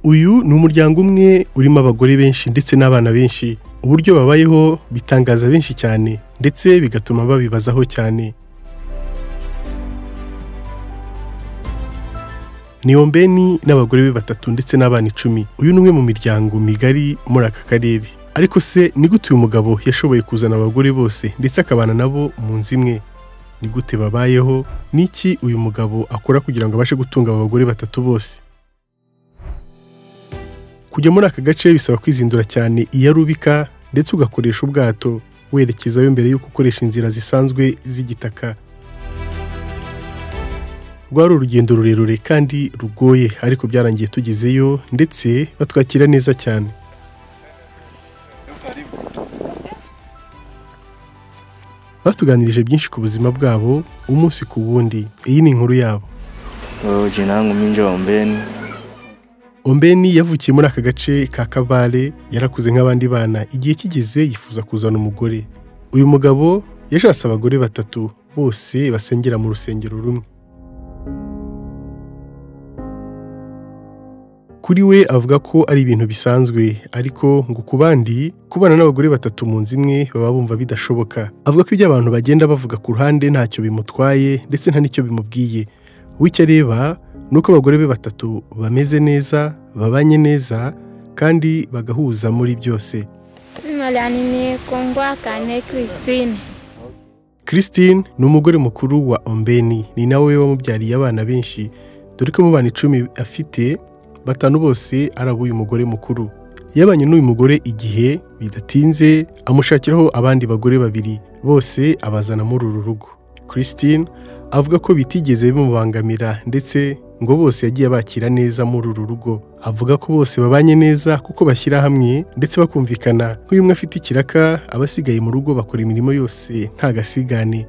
uyu ni umuryango umwe urimo abagore benshi ndetse n'abana benshi uburyo babayeho bitangaza benshi cyane ndetse bigatuma babibazaho cyane niyombeni n'abagore be batatu ndetse n'abana icumi uyu ni umwe mu miryango migari muri aka karere ariko se ni gute uyu mugabo yashoboye kuzana abagore bose ndetse akabana nabo mu nzu imwe ni gute babayeho ni iki uyu mugabo akora kugira ngo abashe gutunga aba bagore batatu bose kujya muri aka gace bisaba kwizindura cyane iyo ari ubika ndetse ugakoresha ubwato werekezayo mbere y'uko ukoresha inzira zisanzwe z'igitaka rwari urugendo rurerure kandi rugoye ariko byarangiye tugezeyo ndetse batwakira neza cyane batuganirije byinshi ku buzima bwabo umunsi ku wundi iyi ni inkuru yabo Wewe jina langu Minja Ombeni. ombeni yavukiye muri aka gace ka kabare yarakuze nk'abandi bana igihe kigeze yifuza kuzana umugore uyu mugabo yashatse abagore batatu bose basengera mu rusengero rumwe kuri we avuga ko ari ibintu bisanzwe ariko ngo ku bandi kubana n'abagore batatu mu nzu imwe baba bumva bidashoboka avuga ko ibyo abantu bagenda bavuga ku ruhande ntacyo bimutwaye ndetse nta n'icyo bimubwiye we icyo areba ni uko abagore be batatu bameze neza babanye neza kandi bagahuza muri byose Zina lyanjye ni Kongwakane Christine. Christine ni umugore mukuru wa Ombeni ni nawe wamubyariye abana benshi dore ko mu bana icumi afite batanu bose ari ab'uyu mugore mukuru yabanye n'uyu mugore igihe bidatinze amushakiraho abandi bagore babiri bose abazana muri uru rugo Christine avuga ko bitigeze bimubangamira ndetse ngo bose yagiye abakira neza muri uru rugo avuga ko bose babanye neza kuko bashyira hamwe ndetse bakumvikana nk'uyu umwe afite ikiraka abasigaye mu rugo bakora imirimo yose nta gasigane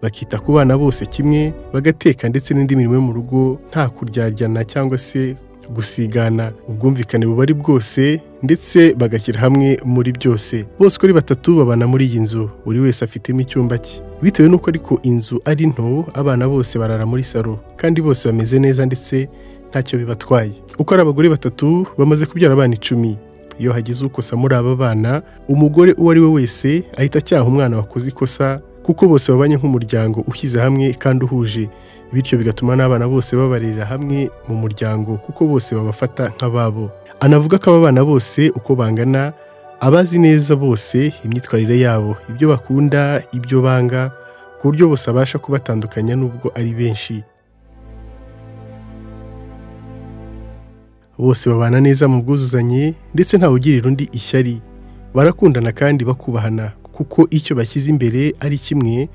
bakita ku bana bose kimwe bagateka ndetse n'indi mirimo yo mu rugo nta kuryaryana cyangwa se gusigana ubwumvikane buba ari bwose ndetse bagashyira hamwe muri byose bose uko ari batatu babana muri iyi nzu buri wese afitemo icyumba cye bitewe n'uko ariko inzu ari nto abana bose barara muri salo kandi bose bameze neza ndetse ntacyo bibatwaye uko ari abagore batatu bamaze kubyara abana icumi iyo hagize ukosa muri aba bana umugore uwo ari we wese ahita acyaha umwana wakoze ikosa kuko bose babanye nk'umuryango ushyize hamwe kandi uhuje bityo bigatuma n'abana bose babarerera hamwe mu muryango kuko bose babafata nk'ababo anavuga ko aba bana bose uko bangana abazi neza bose imyitwarire yabo ibyo bakunda ibyo banga ku buryo bose abasha kubatandukanya n'ubwo ari benshi bose babana neza mu bwuzuzanye ndetse ntawugirira undi ishyari barakundana kandi bakubahana kuko icyo bashyize imbere ari kimwe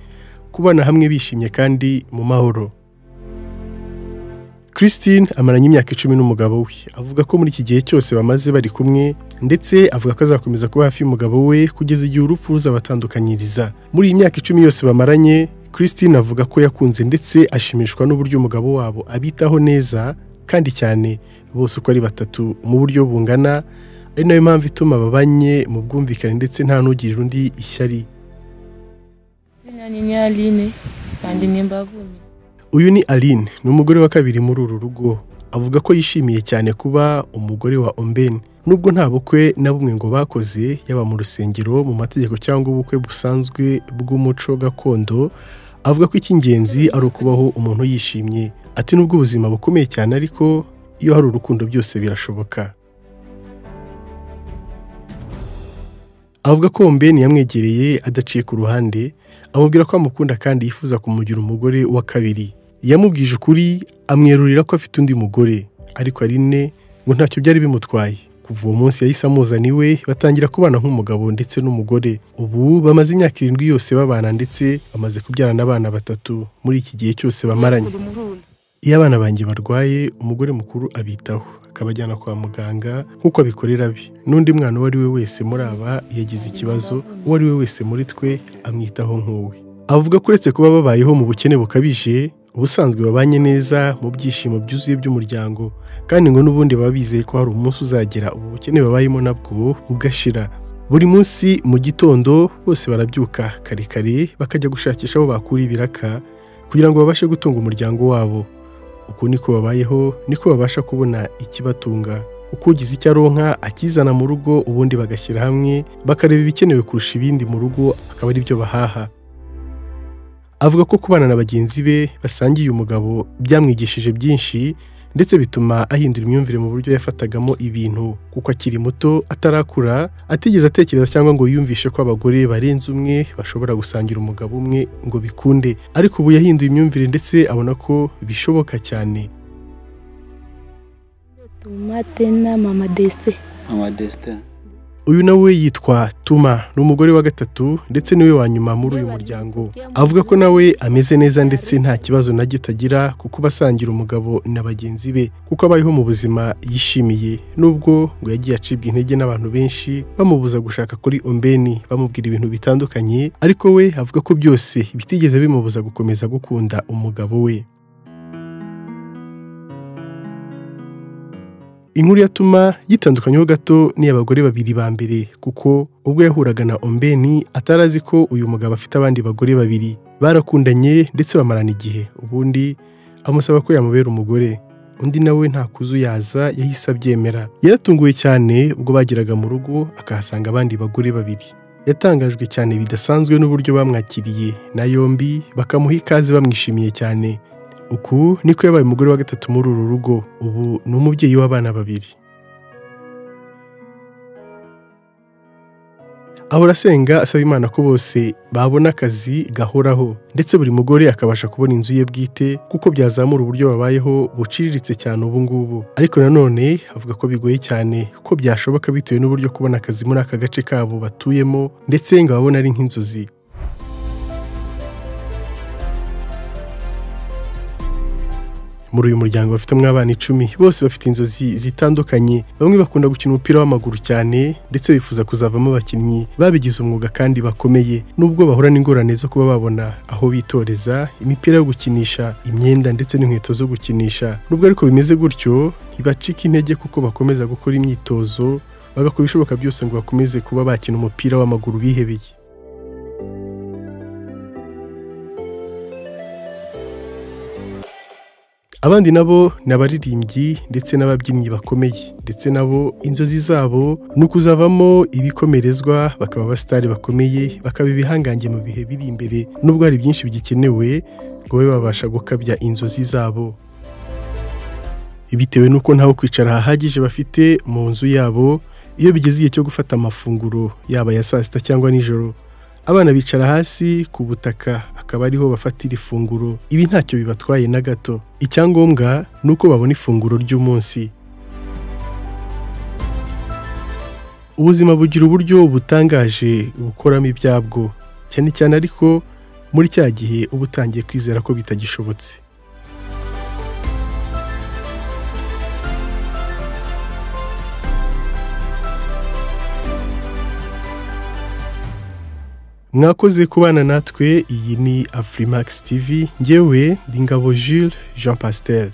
kubana hamwe bishimye kandi mu mahoro Christine amaranye imyaka icumi n'umugabo we avuga ko muri iki gihe cyose bamaze bari kumwe ndetse avuga ko azakomeza kuba hafi y'umugabo we kugeza igihe urupfu ruzabatandukanyiriza muri iyi myaka icumi yose bamaranye Christine avuga ko yakunze ndetse ashimishwa n'uburyo umugabo wabo abitaho neza kandi cyane bose uko ari batatu mu buryo bungana ari nayo mpamvu ituma babanye mu bwumvikane ndetse nta n'ugirira undi ishyari Zina ni ni Aline kandi ni Mbavumi. Uyu ni Aline, ni umugore wa kabiri muri uru rugo. Avuga ko yishimiye cyane kuba umugore wa Ombeni. Nubwo nta bukwe na bumwe ngo bakoze, yaba mu rusengero, mu mategeko cyangwa ubukwe busanzwe bw'umuco gakondo, avuga ko icy'ingenzi ari ukubaho umuntu yishimye. Ati nubwo ubuzima bukomeye cyane ariko iyo hari urukundo byose birashoboka. Avuga ko Ombeni yamwegereye adaciye ku ruhande, amubwira ko amukunda kandi yifuza kumugira umugore wa kabiri. Yamubwije ukuri amwerurira ko afite undi mugore, ariko Aline ngo ntacyo byari bimutwaye. Kuva uwo munsi yahise amuzana iwe batangira kubana nk'umugabo ndetse n'umugore. Ubu bamaze imyaka irindwi yose babana ndetse bamaze kubyarana abana batatu muri iki gihe cyose bamaranye. Iyo abana banjye barwaye umugore mukuru abitaho akabajyana kwa muganga nk'uko abikorera be n'undi mwana uwo ari we wese muri aba yagize ikibazo uwo ari we wese muri twe amwitaho nk'uwe avuga ko uretse kuba babayeho mu bukene bukabije ubusanzwe babanye neza mu byishimo byuzuye by'umuryango kandi ngo n'ubundi baba bizeye ko hari umunsi uzagera ubu bukene babayemo nabwo bugashira buri munsi mu gitondo bose barabyuka kare kare bakajya gushakisha aho bakura ibiraka kugira ngo babashe gutunga umuryango wabo uku niko babayeho niko babasha kubona ikibatunga uko ugize icyo aronka akizana mu rugo ubundi bagashyira hamwe bakareba ibikenewe kurusha ibindi mu rugo akaba ari byo bahaha avuga ko kubana na bagenzi be basangiye umugabo byamwigishije byinshi ndetse bituma ahindura imyumvire mu buryo yafatagamo ibintu kuko akiri muto atarakura atigeze atekereza cyangwa ngo yumvishe ko abagore barenze umwe bashobora gusangira umugabo umwe ngo bikunde ariko ubu yahinduye imyumvire ndetse abona ko bishoboka cyane Tumate na mama desite amadesite uyu nawe yitwa Tuma ni umugore wa gatatu ndetse niwe wa nyuma muri uyu muryango avuga ko nawe ameze neza ndetse nta kibazo na gitagira kuko basangira umugabo na bagenzi be kuko abayeho mu buzima yishimiye nubwo ngo yagiye acibwa intege n'abantu benshi bamubuza gushaka kuri ombeni bamubwira ibintu bitandukanye ariko we avuga ko byose bitigeze bimubuza gukomeza gukunda umugabo we inkuru yatuma yitandukanyeho gato n'iy'abagore babiri ba mbere kuko ubwo yahuraga na ombeni atarazi ko uyu mugabo afite abandi bagore babiri barakundanye ndetse bamarana igihe ubundi amusaba ko yamubera umugore undi nawe nta kuzuyaza yahise abyemera yaratunguwe cyane ubwo bageraga mu rugo akahasanga abandi bagore babiri yatangajwe cyane bidasanzwe n'uburyo bamwakiriye na yombi bakamuha ikaze bamwishimiye cyane uku niko yabaye umugore wa gatatu muri uru rugo ubu ni umubyeyi w'abana babiri ahora asenga asaba imana ko bose babona akazi gahoraho ndetse buri mugore akabasha kubona inzu ye bwite kuko byazamura uburyo babayeho buciriritse cyane ubu ngubu ariko nanone avuga ko bigoye cyane ko byashoboka bitewe n'uburyo kubona akazi muri aka gace kabo batuyemo ndetse ngo babone ari nk'inzozi muri uyu muryango bafitemo abana icumi bose bafite inzozi zitandukanye bamwe bakunda gukina umupira w'amaguru cyane ndetse bifuza kuzavamo abakinnyi babigize umwuga kandi bakomeye nubwo bahura n'ingorane zo kuba babona aho bitoreza imipira yo gukinisha imyenda ndetse n'inkweto zo gukinisha nubwo ariko bimeze gutyo ntibacika intege kuko bakomeza gukora imyitozo bagakora ibishoboka byose ngo bakomeze kuba bakina umupira w'amaguru bihebeye abandi nabo ni abaririmbyi ndetse n'ababyinnyi bakomeye ndetse nabo inzozi zabo ni ukuzavamo ibikomerezwa bakaba abasitari bakomeye bakaba ibihangange mu bihe biri imbere nubwo hari byinshi bigikenewe ngo babe babasha gukabya inzozi zabo bitewe n'uko ntaho kwicara hahagije bafite mu nzu yabo iyo bigeze igihe cyo gufata amafunguro yaba aya saa sita cyangwa nijoro abana bicara hasi ku butaka akaba ariho bafatira ifunguro ibi ntacyo bibatwaye na gato icyangombwa ni uko babona ifunguro ry'umunsi ubuzima bugira uburyo butangaje bukoramo ibyabwo cyane cyane ariko muri cya gihe uba utangiye kwizera ko bitagishobotse mwakoze kubana natwe iyi ni afurimax tv ngewe ndi ngabo jules jean pastel